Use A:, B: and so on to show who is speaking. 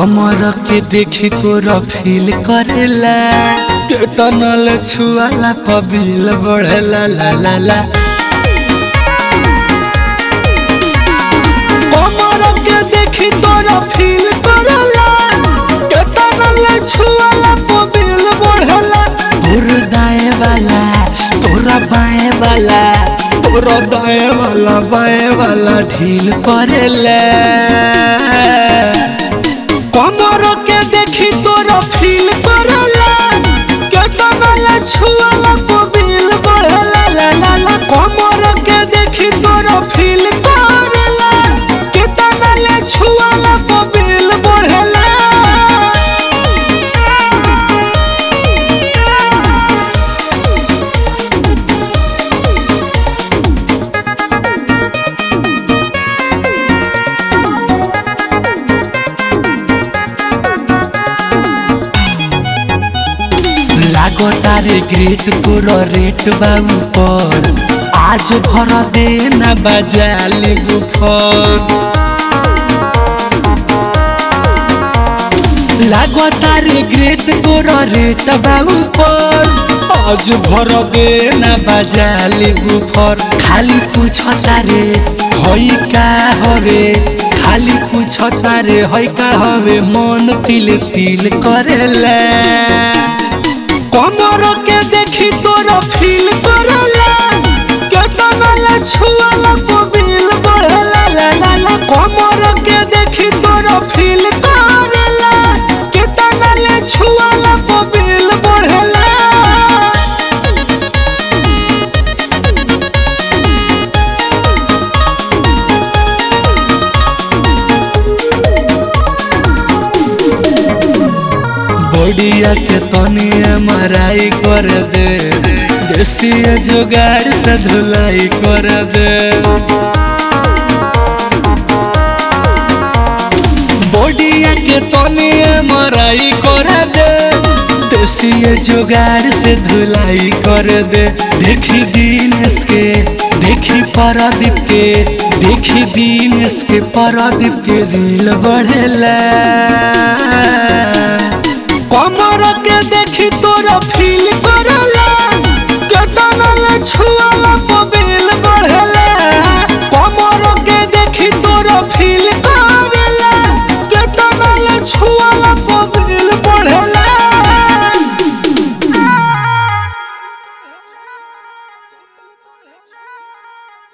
A: कमर के देखी तोरा फील करेला केतनल छुआला पबिल बढ़ेला ला ला ला कमर के देखी तोरा फील करेला केतनल छुआला पबिल बढ़ेला तोर दाएं वाला तोरा बाएं वाला तोरा दाएं वाला बाएं वाला ढील करेला कमर के देखी तोरा फील करेला केतना ला छुआला पबिल बढ़ेला ला ला ला कमर के देखी तोरा फील करेला केतना ला छुआला पबिल बढ़ेला लागो तारे ग्रेट तोर रेट बाबू पर आज भर दे ना बजा लेबू फल लागो तारे ग्रेट तोर रेट बाबू पर आज भर दे ना बजा लेबू फर खाली पूछ तारे हई का हवे खाली पूछ तारे हई का हवे मन तिल तिल करेला कमर के देखी तोरा फील करेला केतना ला छुआला पबिल बढ़ेला ला ला ला कमर के देखी तोरा फील करेला केतना ला छुआला पबिल बढ़ेला बॉडिया के तनी मराई कर दे देसी जुगाड़ से धुलाई कर दे बॉडिया के तनी मराई कर दे देसी जुगाड़ से धुलाई कर दे देखी दिनेश के देखी परदीप के देखी दिनेश के परदीप के रील बढ़ेला कमर के देखी तोरा फील करला केतना ला छू